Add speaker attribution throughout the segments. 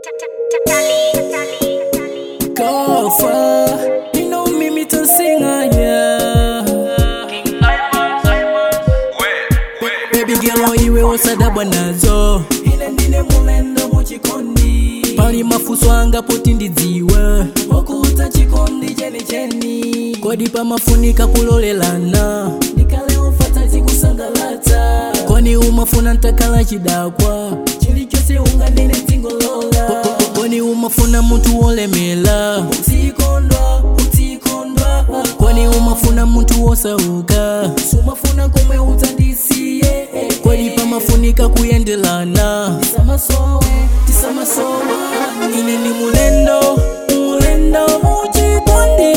Speaker 1: Go far, you know me, me to sing, ah, yeah. Baby girl, iwe osadabwa nazo ine ndine mulendo muchikondi pali mafuso anga poti ndidziwe okuta chikondi chenicheni kodi pamafunika kulolelana ndikale ufata tikusangalata koni umafuna ntakala chidakwa chilichonse unganene tingolola koni umafuna munthu wolemela utikondwa utikondwa koni umafuna munthu wosauka sumafuna komwe utandisiye kodi pamafunika kuyendelana tisamasowe tisamasowa ine ni mulendo mulendo muchikondi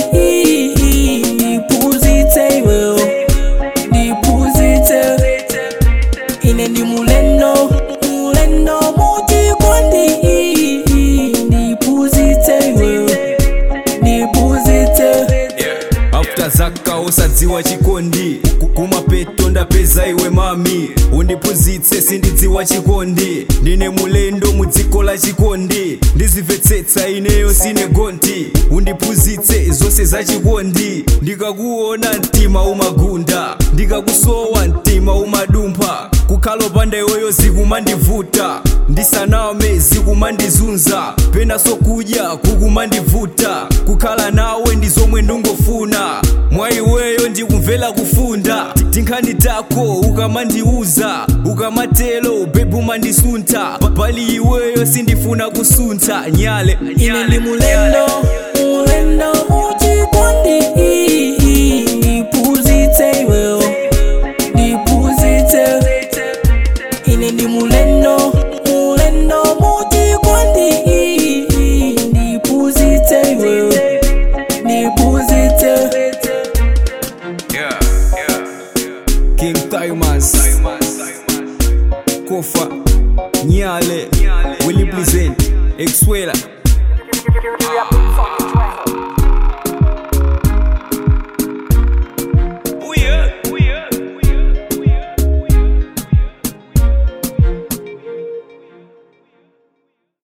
Speaker 1: ndipuzitse iweyo ndipuzitse ine ndi mulendo mulendo muchikondi ndipuzitse iweyo ndipuzitse
Speaker 2: after zaka usadziwa chikondi Ku- kumapeto ndapeza iwe mami undiphunzitse sindidziwa chikondi ndine mulendo mudziko la chikondi ndizimvetsetsa ineyo sine gonti undiphunzitse zonse za chikondi ndikakuona mtima umagunda ndikakusowa mtima umadumpha kukhala opanda iweyo zikumandivuta ndisaname zikumandizunza pena sokudya kukumandivuta kukhala nawe ndi zomwe ndingofuna mwa iweyo ndikumvera kufunda tinkhani tako ukamandiuza ukamatelo bebu mandisunta pali iweyo sindifuna kusuntha nyale
Speaker 1: ine ndi mulendo mulendo muchikondi ndipuzitse iweyo ndipuzitse ine ndi mulendo mulendo muchikondi ndipuzitse iweyo ndipuzitse
Speaker 2: king timers kofa nyale willy present exwela
Speaker 3: Fucking track.